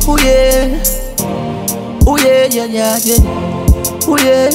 Ooh yeah, ooh yeah, yeah, yeah, yeah. Ooh yeah.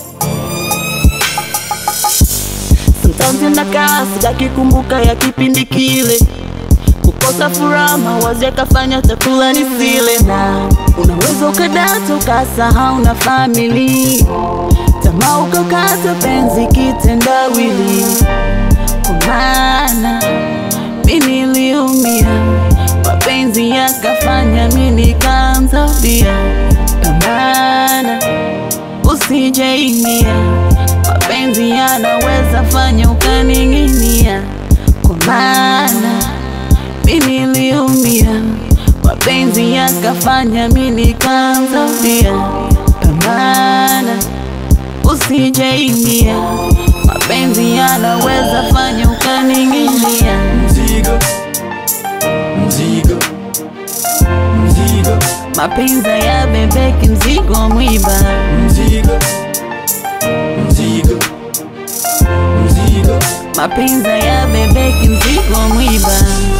Sometimes nakaa sijakikumbuka ya kipindi kile, kukosa furaha, mawazo yakafanya chakula nisile, na unaweza ukadata ukasahau na famili, tamaa ukakata penzi kitendawili, kwa maana mi niliumia, mapenzi yakafanya mi nikaanza bia, pambana usijeingia mapenzi yanaweza fanya ukaning'inia, kwa maana mi niliumia, mapenzi yakafanya mi nikaanza bia, pambana usijeingia, mapenzi yanaweza fanya ukaning'inia. Mzigo, mzigo, mzigo, Mapenzi ya bebeki mzigo mwiba, mzigo, mzigo, mzigo. mapenzi ya bebeki mzigo mwiba.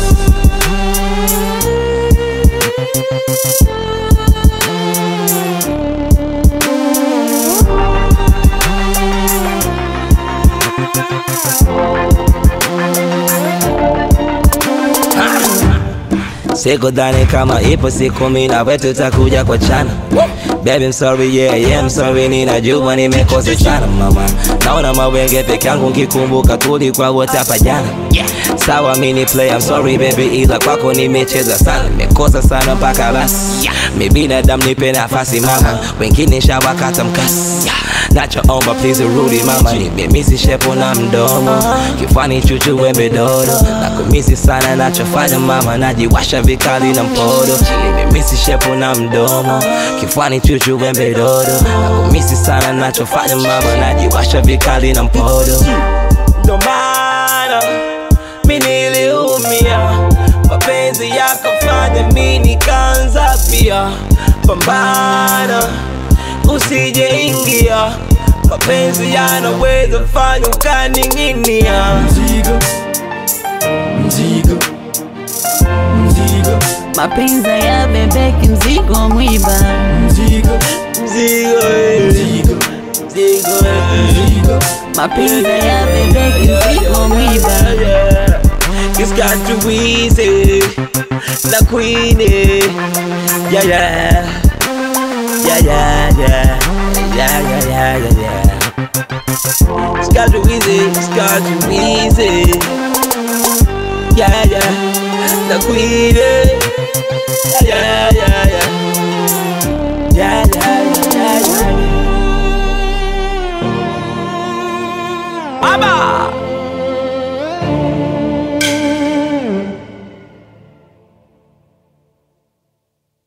Sikudhani kama ipo siku mimi na wewe tutakuja kwa chana Baby I'm sorry yeah, yeah I'm sorry ninajua nimekosa sana mama Naona mawenge peke yangu nkikumbuka tulikuwa wote hapa jana Sawa mimi ni play I'm sorry baby ila kwako nimecheza sana Nimekosa sana mpaka basi Mi binadamu nipe nafasi mama Wengine shawakata mkasi Nachoomba please urudi mama Nimemisi shepo na mdomo Kifani chuchu wembe dodo Nakumisi sana nachofanya mama Najiwasha vikali na mpodo Nimemisi shepo na mdomo Kifani chuchu wembe dodo Nakumisi sana nachofanya mama Najiwasha vikali na mpodo Ndo maana mi niliumia mapenzi yakafanya mi nikaanza pia pambana usijeingia mapenzi yanaweza fanya ukaning'inia Mzigo, mzigo, mzigo, Mapenzi ya bebeki mzigo mwiba, mzigo, mzigo eh, mzigo, mzigo eh. mzigo. mapenzi ya bebeki mzigo mwiba. It's got too easy, la queen. eh. Yeah, yeah, yeah, yeah, yeah, yeah, yeah, yeah, yeah, yeah. It's got too easy, it's got too easy. Yeah, yeah, la queen. eh. Yeah, yeah, yeah, yeah, yeah, yeah, yeah, yeah. Mama.